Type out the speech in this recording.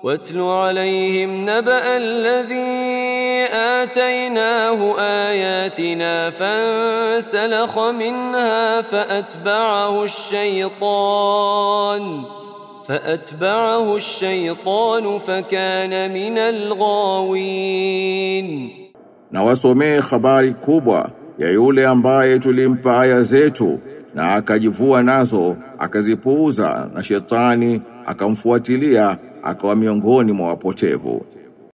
واتل عليهم نبأ الذي آتيناه آياتنا فانسلخ منها فأتبعه الشيطان فأتبعه الشيطان فكان من الغاوين na wasomee habari kubwa ya yule ambaye tulimpa aya zetu na akajivua nazo akazipuuza na shetani akamfuatilia akawa miongoni mwa wapotevu